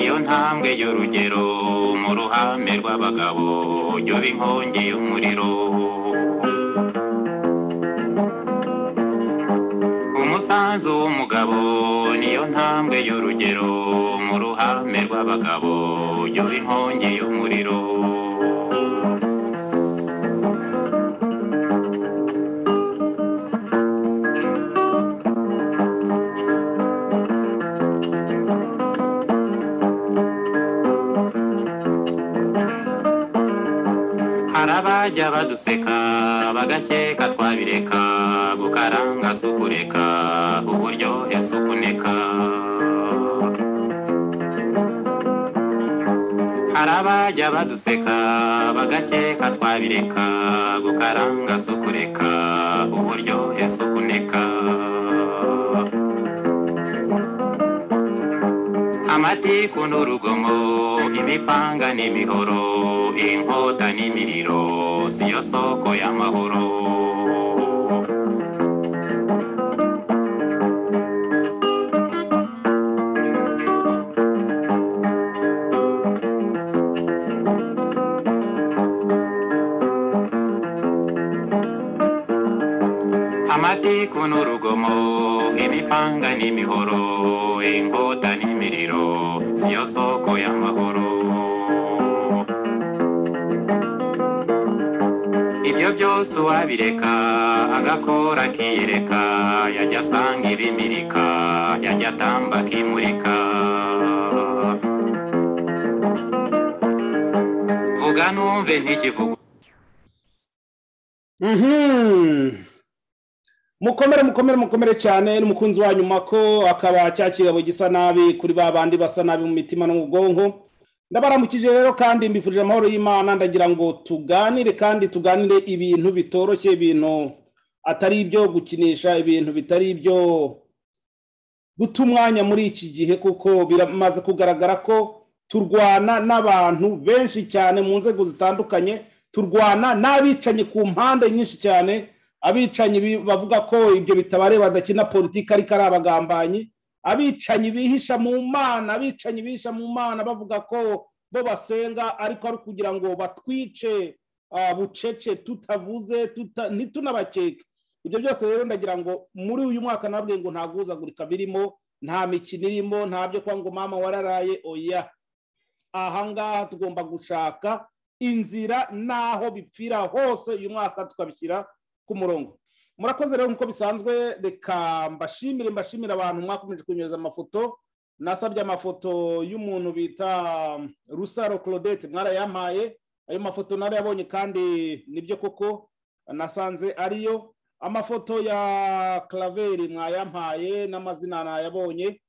intambwe y'urugero mu ruhame rw'abagabo yoba inkongi y'umuriro umusanzu w'umugabo niyo ntambwe y'urugero mu ruhame rw'abagabo yoba inkongi y'umuriro hari abajya baduseka bagakeka twabireka gukaranga si ukureka uburyohe si ukuneka hari abajya baduseka bagakeka twabireka gukaranga si ukureka uburyohe si ukuneka amatiku n'urugomo imipanga n'imihoro inkota n'imiriro siyo soko y'amahoro amatiku n'urugomo imipanga n'imihoro inkota n'imiriro siyo soko y'amahoro ibyo byose uwabireka agakora akiyereka yajya asanga ibimirika yajya atamba akimurika vuga numve ntikivuga Mhm. mukomere mukomere mukomere cyane n'umukunzi wa nyuma ko akaba cya kigabo gisa nabi kuri ba bandi basa nabi mu mitima no mu bwonko ndabaramukije rero kandi mbifurije amahoro y'imana ndagira ngo tuganire kandi tuganire ibintu bitoroshye ibintu atari ibyo gukinisha ibintu bitari ibyo guta umwanya muri iki gihe kuko biramaze kugaragara ko turwana n'abantu benshi cyane mu nzego zitandukanye turwana n'abicanyi ku mpande nyinshi cyane abicanyi bi- bavuga ko ibyo bitabareba badakina politiki ariko ari abagambanyi abicanyi bihisha mu mana abicanyi bihisha mu mana bavuga ko bo basenga ariko ari ukugira ngo batwice ah, bucece tutavuze tuta- ntitunabakeke ibyo byose rero ndagira ngo muri uyu mwaka nabwiye ngo nta guhuzagurika birimo nta mikino irimo nta byo kuba ngo mama wararaye oya ahangaha tugomba gushaka inzira n'aho bipfira hose uyu mwaka tukabishyira ku murongo murakoze rero nk'uko bisanzwe reka mbashimire mbashimire abantu mwakomeje kunyereza amafoto nasabye amafoto y'umuntu bita rusaro claudette mwarayampaye ayo mafoto narayabonye kandi nibyo koko nasanze ariyo amafoto ya claveri mwayampaye n'amazina nayabonye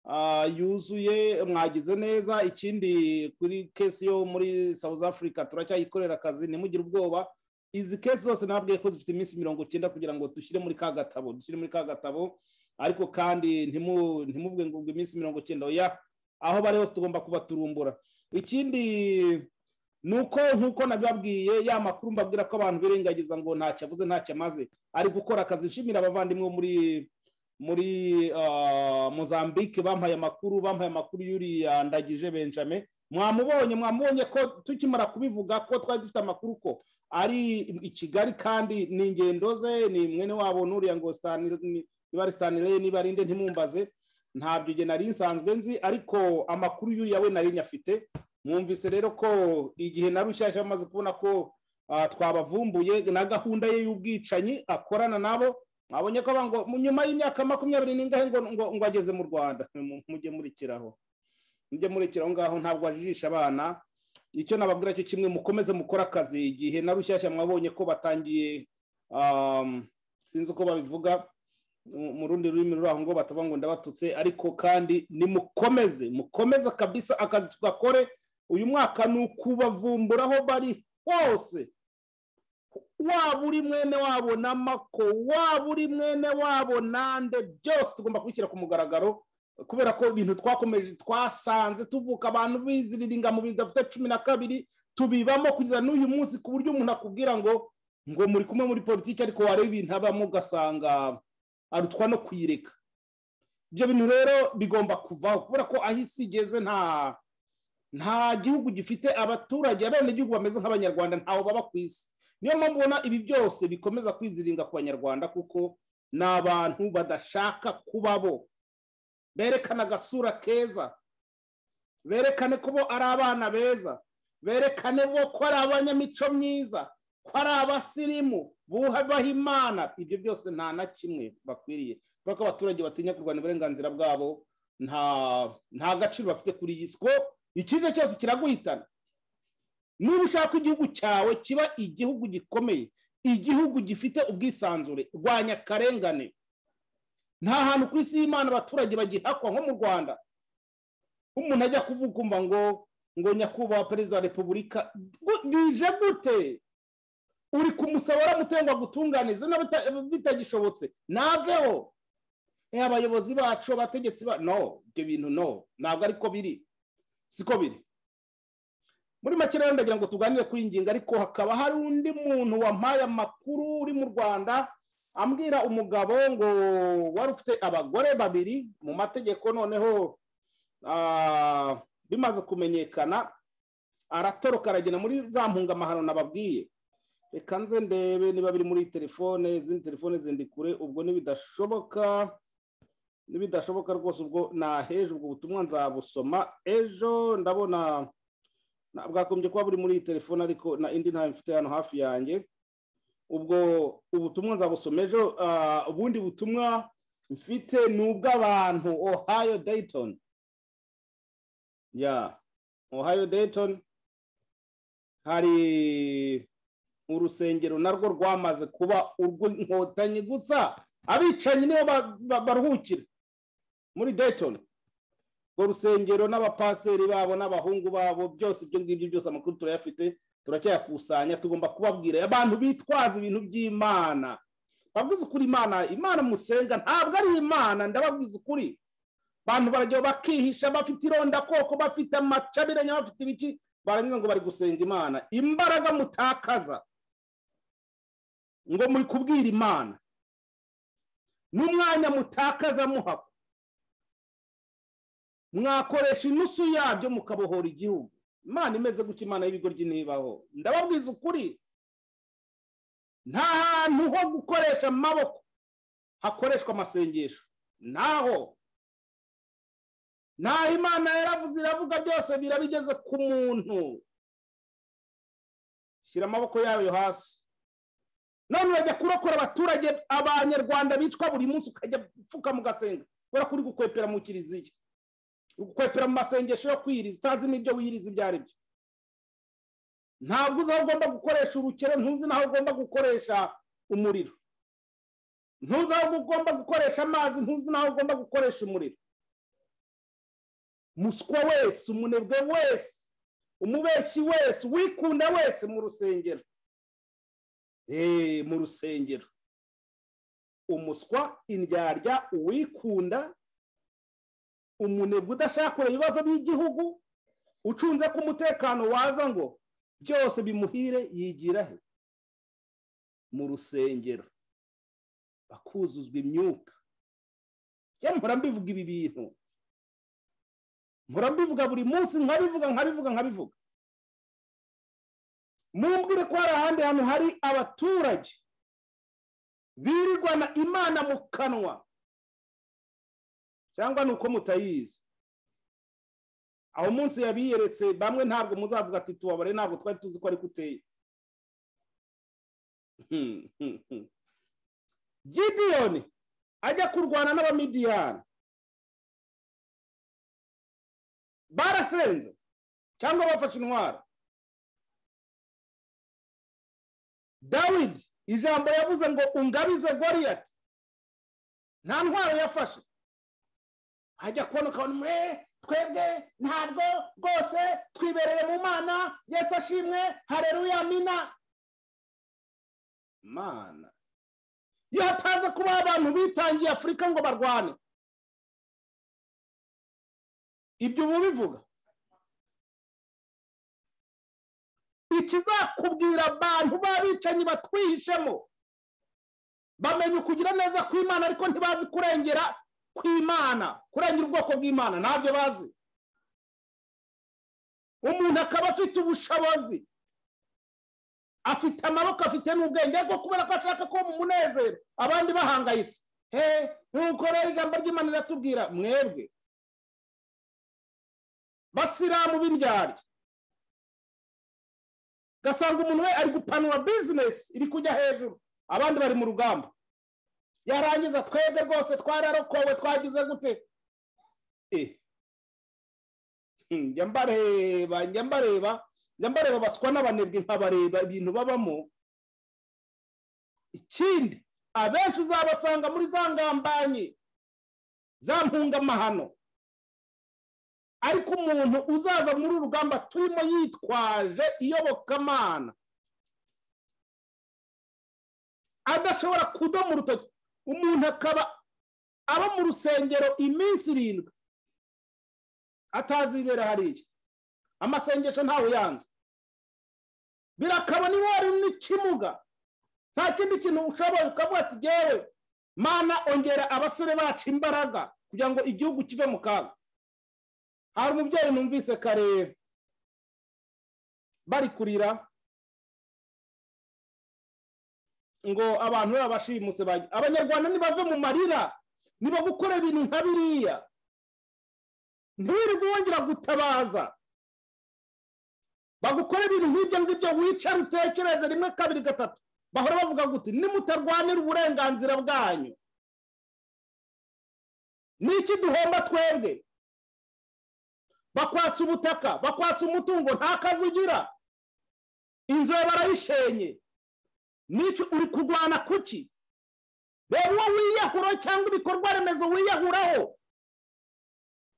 ah, yuzuye mwagize neza ikindi kuri kesi yo muri south africa turacyayikorera akazi ntimugire ubwoba izi kesi zose nabwiye ko zifite iminsi mirongo icyenda kugira ngo dushyire muri ka gatabo dushyire muri ka gatabo ariko kandi ntimu- ntimuvuge ngo ubwo iminsi mirongo icyenda oya aho bari hose tugomba kubaturumbura ikindi ni uko nk'uko nabibabwiye ya makuru mbabwira ko abantu birengagiza ngo ntacyo avuze ntacyo amaze ari gukora akazi nshimira abavandimwe bo muri muri ah, mozambique bampaye amakuru bampaye amakuru y'uriya ndagije benjamin mwamubonye mwamubonye ko tukimara kubivuga ko twari dufite amakuru ko ari i kigali kandi ni ingendo ze ni mwene wabo n'uriya ngo Stan- ni- niba ari stanley niba ari nde ntimumbaze ntabyo igihe nari nsanzwe nzi ariko amakuru y'uriya we nari nyafite mwumvise rero ko igihe na rushyashya bamaze kubona ko ah, twabavumbuye na gahunda ye y'ubwicanyi akorana nabo mwabonye ko bavuga ngo "Mu nyuma y'imyaka makumyabiri n'ingahe ngo ngo ngo ageze mu rwanda Mu- mujye murikiraho mujye murikiraho ngaho ntabwo ajijisha abana icyo nababwira cyo kimwe mukomeze mukore akazi igihe na rushyashya mwabonye ko batangiye um, sinzi uko babivuga mu mu rundi rurimi ruri aho ngo batavuga ngo ndabatutse ariko kandi nimukomeze mukomeze kabisa akazi tugakore uyu mwaka ni ukubavumbura aho bari hose waba uri mwene wabo na mako waba uri mwene wabo nande byose tugomba kubishyira ku mugaragaro kubera ko ibintu twakomeje twasanze tuvuka abantu biziriringa mu bintu bidafite cumi na kabiri tubibamo kugeza n'uyu munsi ku buryo umuntu akubwira ngo ngo muri kumwe muri politiki ariko wareba ibintu abamo ugasanga arutwa no kuyireka ibyo bintu rero bigomba kuvaho kubera ko aho isi igeze nta nta gihugu gifite abaturage abenegihugu bameze nk'abanyarwanda ntawe baba ku isi niyo mpamvu ubona ibi byose bikomeza kwiziringa ku banyarwanda kuko ni abantu badashaka kuba bo berekana agasura keza berekane ko bo ari abana beza berekane bo ko ari abanyamico myiza ko ari abasirimu bubaha imana ibyo byose nta na kimwe bakwiriye kubera ko abaturage batinya kurwanya uburenganzira bwabo nta gaciro bafite kuri iyi si ko ikibazo cyose kiraguhitana niba ushaka igihugu cyawe kiba igihugu gikomeye igihugu gifite ubwisanzure rwanya akarengane nta hantu ku isi y'imana abaturage bagihakwa nko mu rwanda umuntu ajya kuvuga ngo ngo nyakubahwa perezida wa repubulika bije gute uri kumusaba aramutenga gutunganiza bitagishobotse naveho abayobozi bacu abategetsi ba no ibyo bintu no ntabwo ariko biri siko biri muri make rero ndagira ngo tuganire kuri iyi ngingo ariko hakaba hari undi muntu wampaye amakuru uri mu rwanda ambwira umugabo ngo wari ufite abagore babiri mu mategeko noneho bimaze kumenyekana aratoroka aragenda muri za mpuzamahano nababwiye reka nze ndebe niba biri muri telefone izindi telefone zindi kure ubwo nibidashoboka nibidashoboka rwose ubwo naheje ubwo butumwa nzabusoma ejo ndabona bwakombye kuba buri muri iyi telefone ariko na indi ntayo mfite hano hafi yanjye ubwo ubutumwa nzabusoma ejo ubundi butumwa mfite ni ubw'abantu ohayo dayitoni ya ohayo dayitoni hari urusengero narwo rwamaze kuba urw'inkotanyi gusa abicanyi nibo baruhukira muri dayitoni urwo rusengero n'abapasiteri babo n'abahungu babo byose ibyo ngibyo byose amakuru turayafite turacyayakusanya tugomba kubabwira abantu bitwaza ibintu by'imana babwiza ukuri imana imana musenga ntabwo ari imana ndababwiza ukuri abantu barajya bakihisha bafite irondakoko bafite amacabiranya bafite ibiki barangiza ngo bari gusenga imana imbaraga mutakaza ngo muri kubwira imana n'umwanya mutakaza muhako mwakoresha inusu yabyo mukabohora igihugu imana imeze gutya imana y'ibigoryi ntibaho ndababwiza ukuri nta hantu ho gukoresha amaboko hakoreshwa amasengesho ntaho ntaho imana yaravuze iravuga byose birabigeze ku muntu shyira amaboko yayo hasi none urajya kurokora abaturage abanyarwanda bicwa buri munsi ukajya upfukama ugasenga kubera ko uri gukwepera mu kiliziya ukwepera mu masengesho yo kwiriza utazi n'ibyo wiriza ibyo ari byo ntabwo uzi aho ugomba gukoresha urukero ntuzi n'aho ugomba gukoresha umuriro ntuzi aho ugomba gukoresha amazi ntuzi n'aho ugomba gukoresha umuriro umuswa wese umunebwe wese umubeshyi wese uwikunda wese mu rusengero eee mu rusengero umuswa indyarya uwikunda umunebwe udashakura ibibazo by'igihugu ucunze ko umutekano waza ngo byose bimuhire yigira he mu rusengero bakuzuzwa imyuka mpora mbivuga ibi bintu mpora mbivuga buri munsi nkabivuga nkabivuga nkabivuga mumbwire ko hari ahandi hantu hari abaturage birirwana imana mu kanwa cyangwa ni uko mutayizi aho munsi yabiyeretse bamwe ntabwo muzavuga ati tubabare ntabwo twari tuzi ko ari kuteye gidiyoni ajya kurwana n'abamidiyani barasenze cyangwa bafashe intwaro dawidi ijambo yavuze ngo ungabize goriyati nta ntwaro yafashe hajya kubona ukabona umwe twebwe ntabwo rwose twibereye mu mana yesu ashimwe hareruya mina mana iyo hataza kuba abantu bitangiye afurika ngo barwane ibyo ubu bivuga ikizakubwira abantu b'abicanyi batwihishemo bamenya ukugira neza kw'imana ariko ntibazi kurengera kw'imana kurengera ubwoko bw'imana ntabyo bazi umuntu akaba afite ubushobozi afite amaboko afite n'ubwenge ariko kubera ko ashaka ko mu munezero abandi bahangayitse he nkuko rero ijambo ry'imana riratubwira mwebwe basiramu b'indyarya ugasanga umuntu we ari gupanura bizinesi iri kujya hejuru abandi bari mu rugamba yarangiza twebwe rwose twararokowe twagize gute njya mbareba njya mbareba njya mbareba baswa n'abanebwe nkabareba ibintu babamo ikindi abenshi uzabasanga muri za ngambanyi za mpungamahano ariko umuntu uzaza muri uru rugamba turimo yitwaje iyobokamana adashobora kudoma urutoki umuntu akaba aba mu rusengero iminsi irindwi atazibera hariya amasengesho ntawe yanze birakaba niba wari n'ikimuga nta kindi kintu ushoboye ukavuga ati ngewe mana ongera abasore bacu imbaraga kugira ngo igihugu kive mu kaga hari umubyeyi numvise kare bari kurira ngo abantu babashimuse abanyarwanda nibave mu marira niba gukora ibintu nka biriya ntiwirirwe wongera gutabaza bagukora ibintu nk'ibyo ngibyo wicara utekereze rimwe kabiri gatatu bahora bavuga guti nimutarwanira uburenganzira bwanyu niki duhomba twebwe bakwatsa ubutaka bakwatsa umutungo nta kazi ugira inzu barayishenye n'icyo uri kurwana kuki reba uwo wiyahura cyangwa ibikorwa remezo wiyahuraho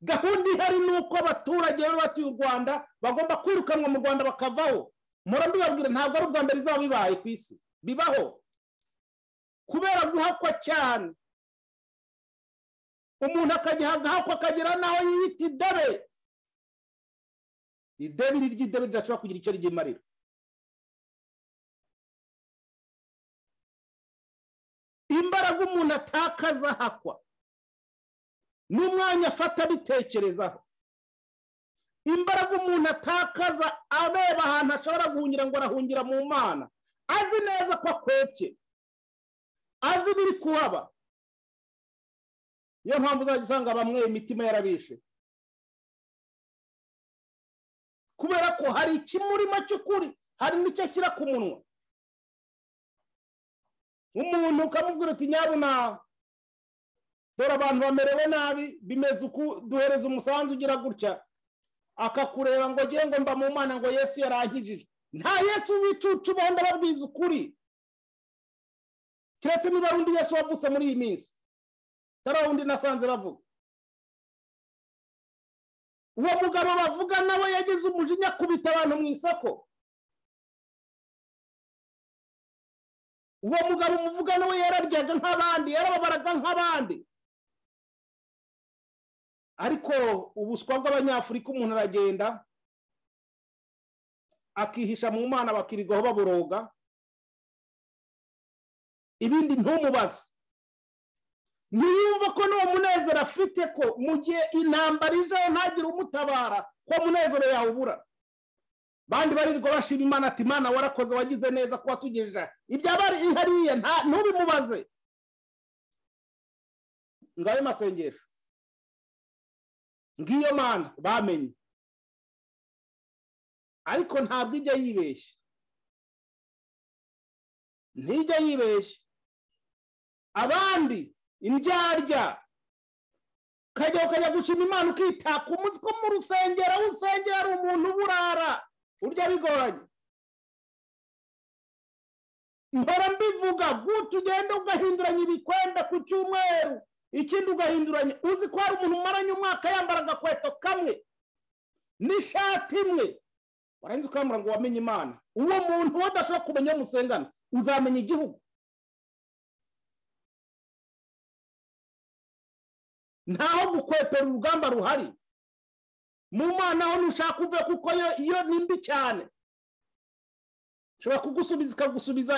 gahunda ihari ni uko abaturage bari batuye u rwanda bagomba kwirukanwa mu rwanda bakavaho murabibabwira ntabwo ari ubwa mbere izaba bibaye ku isi bibaho kubera guhakwa cyane umuntu akajya agahakwa akagera n'aho yiyita idebe idebiri ry'idebe ridashobora kugira icyo ryimarira imbaraga umuntu atakaza hakwa n'umwanya afata abitekerezaho imbaraga umuntu atakaza areba ahantu ashobora guhungira ngo arahungira mu mana azi neza ko akwebye azi ibiri kuhaba niyo mpamvu uzajya usanga bamwe imitima yarabishe kubera ko hari ikimurimo cy'ukuri hari n'icyo ashyira ku munwa umuntu ukamubwira uti nyabuna dore abantu bamerewe nabi bimeze uku duhereza umusanzu ugira gutya akakureba ngo agiye ngo mba mu mana ngo yesu yarankijije nta yesu w'icucu ubonda babwiza ukuri keretse niba ari undi yesu wavutse muri iyi minsi atari wundi nasanze bavuga uwo mugabo bavuga nawe yagize umujinya akubita abantu mu isoko uwo mugabo umuvuga nawe yararyaga nk'abandi yarababaraga nk'abandi ariko ubuswa bw'abanyafurika umuntu aragenda akihisha mu mana bakirigaho baburoga ibindi ntumubaze ntiyumve ko n'uwo munezero afite ko mu gihe intambara ijeho ntagire umutabara ko munezero yawubura bandi barirwa bashima imana ati imana warakoze wagize neza kuba tugejeje ibyabari hariya ntubimubaze ngayo masengesho ngiyo mana bamenye ariko ntabwo ijya yibeshya ntijya yibeshya abandi indyarya ukajya ukajya gushima imana ukitaka umunsi ko mu rusengero aho usengera ari umuntu uburara urya bigoranye mpora mbivuga guta ugenda ugahinduranya ibikwenda ku cyumweru ikindi ugahinduranya uzi ko hari umuntu umaranye umwaka yambara agakweto kamwe n'ishati imwe warangiza ukambura ngo wamenye imana uwo muntu uwo udashobora kumenya iyo musengana uzamenya igihugu ntaho gukwepera urugamba ruhari mu mana ho ntushaka uve kuko iyo ni mbi cyane ishobora kugusubiza ikagusubiza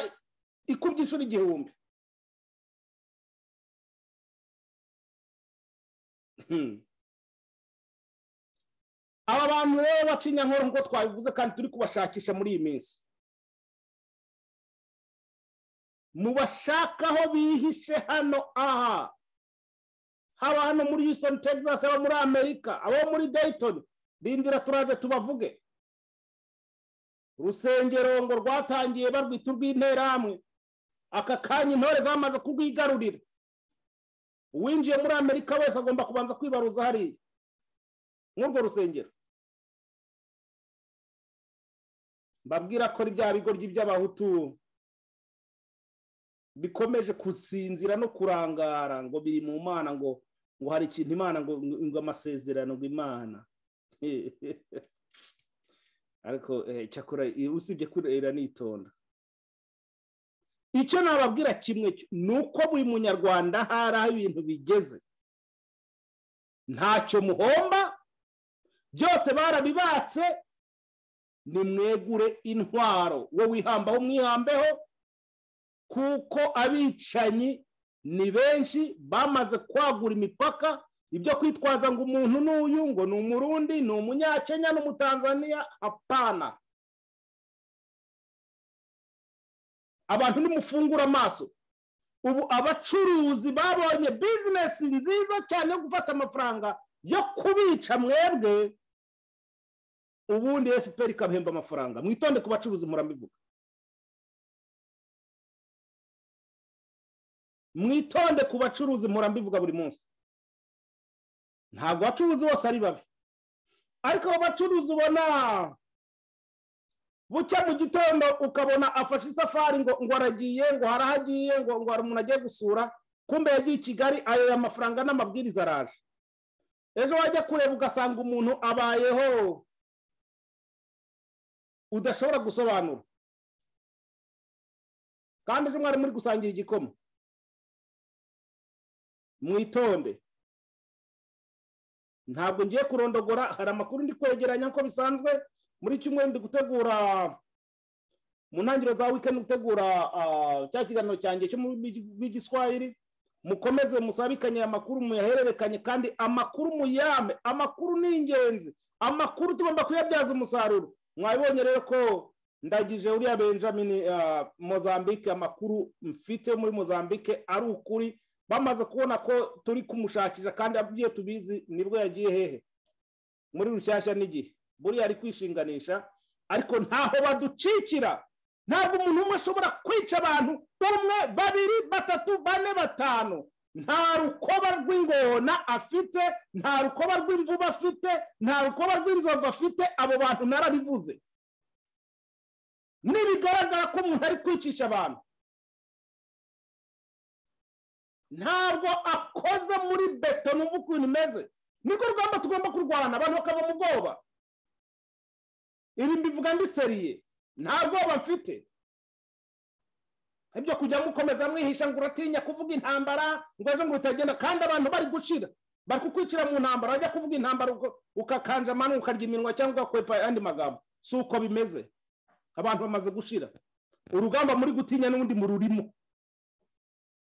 ikubye inshuro igihumbi aba bantu rero bacinya nkora nk'uko twabivuze kandi turi kubashakisha muri iyi minsi mubashakaho bihishe hano aha haba hano muri Houston Texas aba muri amerika abo muri Dayton rindira turaje tubavuge urusengero ngo rwatangiye barwita urw'interahamwe aka kanya intore zamaze kurwigarurira uwinjiye muri amerika wese agomba kubanza kwibaruza hariya nk'urwo rusengero mbabwira ko bya bigoryi by'abahutu bikomeje gusinzira no kurangara ngo biri mu mana ngo ngo hari ikintu imana ngo ngo amasezerano ngo imana ariko cyakora usibye kurera nitonda icyo nababwira kimwe ni uko buri munyarwanda hari aho ibintu bigeze ntacyo muhomba byose barabibatse nimwegure intwaro we wihambaho umwihambeho kuko abicanyi ni benshi bamaze kwagura imipaka ibyo kwitwaza ngo umuntu n'uyu ngo ni umurundi ni umunyakenya n'umutanzaniya apana abantu nimufungura amaso ubu abacuruzi babonye bizinesi nziza cyane yo gufata amafaranga yo kubica mwebwe ubundi fpr ikabahemba amafaranga mwitonde ku bacuruzi murabivuga mwitonde ku bacuruzi murabivuga buri munsi ntabwo abacuruzi bose ari babi ariko abo bacuruzi ubona bucya mu gitondo ukabona afashe isafari ngo ngo aragiye ngo harahagiye ngo ngo hari umuntu agiye gusura kumbe yagiye i kigali ayo mafaranga n'amabwiriza araje ejo wajya kureba ugasanga umuntu abayeho udashobora gusobanura kandi ejo mwari muri gusangira igikoma mwitonde ntabwo ngiye kurondogora hari amakuru ndi kwegeranya nk'uko bisanzwe muri kimwe ndi gutegura mu ntangiriro za wikendi gutegura cya kiganiro cyanjye cyo bw'igiswahili mukomeze musabikanye amakuru muyahererekanye kandi amakuru muyame amakuru ni ingenzi amakuru tugomba kuyabyaza umusaruro mwabibonye rero ko ndagije uriya benjamin mozambique amakuru mfite muri mozambique ari ukuri bamaze kubona ko turi kumushakisha kandi abwiye tubizi nibwo yagiye hehe muri rushyashya n'igihe buriya ari kwishinganisha ariko ntaho baducikira ntabwo umuntu umwe ashobora kwica abantu umwe babiri batatu bane batanu nta rukoba rw'ingona afite nta rukoba rw'imvubu afite nta rukoba rw'inzovu afite abo bantu narabivuze nibigaragara ko umuntu ari kwicisha abantu ntabwo akoze muri beto numva ukuntu imeze nirwo rugamba tugomba kurwana abantu bakava mu bwoba ibi mbivuga ndi seriye nta bwoba mfite ibyo kujya mukomeza mwihisha ngo uratinya kuvuga intambara ngo ejo ngo utagenda kandi abantu bari gucira bari kukwicira mu ntambara bajya kuvuga intambara ukakanja amano ukarya iminwa cyangwa ugakwepa ayandi magambo si uko bimeze abantu bamaze gushira urugamba muri gutinya n'undi mururimo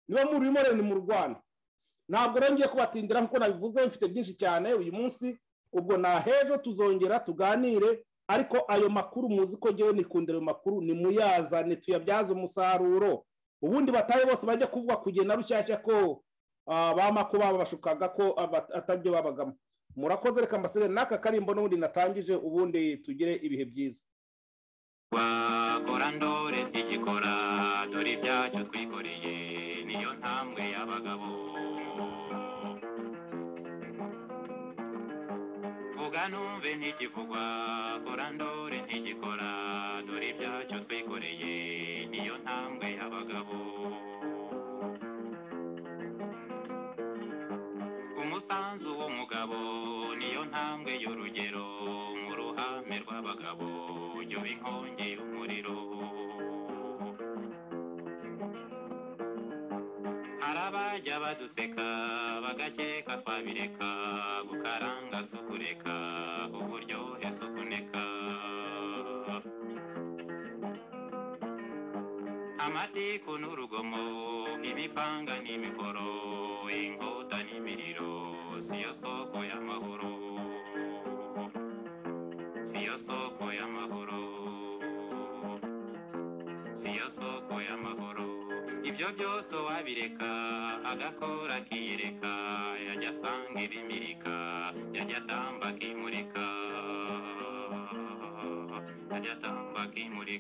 niba mururimo rero ni mu rwanda ntabwo rero ngiye kubatindira nk'uko nabivuze mfite byinshi cyane uyu munsi ubwo hejo tuzongera tuganire ariko ayo makuru muzi ko ngewe nikundira ayo makuru ni muyazane tuyabyaze umusaruro ubundi batahe bose bajya kuvuga kugenda rushyashya ko bamako babashukaga ko atabyo babagamo murakoze reka mbasigaye n'aka karimbo n'ubundi natangije ubundi tugire ibihe byiza wakora ndore ntigikora dore ibyacu twikoreye niyo ntambwe y'abagabo vuga numve ntikivugwa kora ndore ntigikora dore ibyacu twikoreye niyo ntambwe y'abagabo umusanzu w'umugabo niyo ntambwe y'urugero mu ruhame rw'abagabo yo inkongi y'umuriro hari abajya baduseka bagakeka twabireka gukaranga si ukureka uburyohe si ukuneka amatiku n'urugomo imipanga n'imihoro inkota n'imiriro siyo soko y'amahoro siyo soko y'amahoro siyo soko y'amahoro ibyo byose wabireka agakora akiyereka yajya asanga ibimirika yajya atamba akimurika yajya atamba akimurika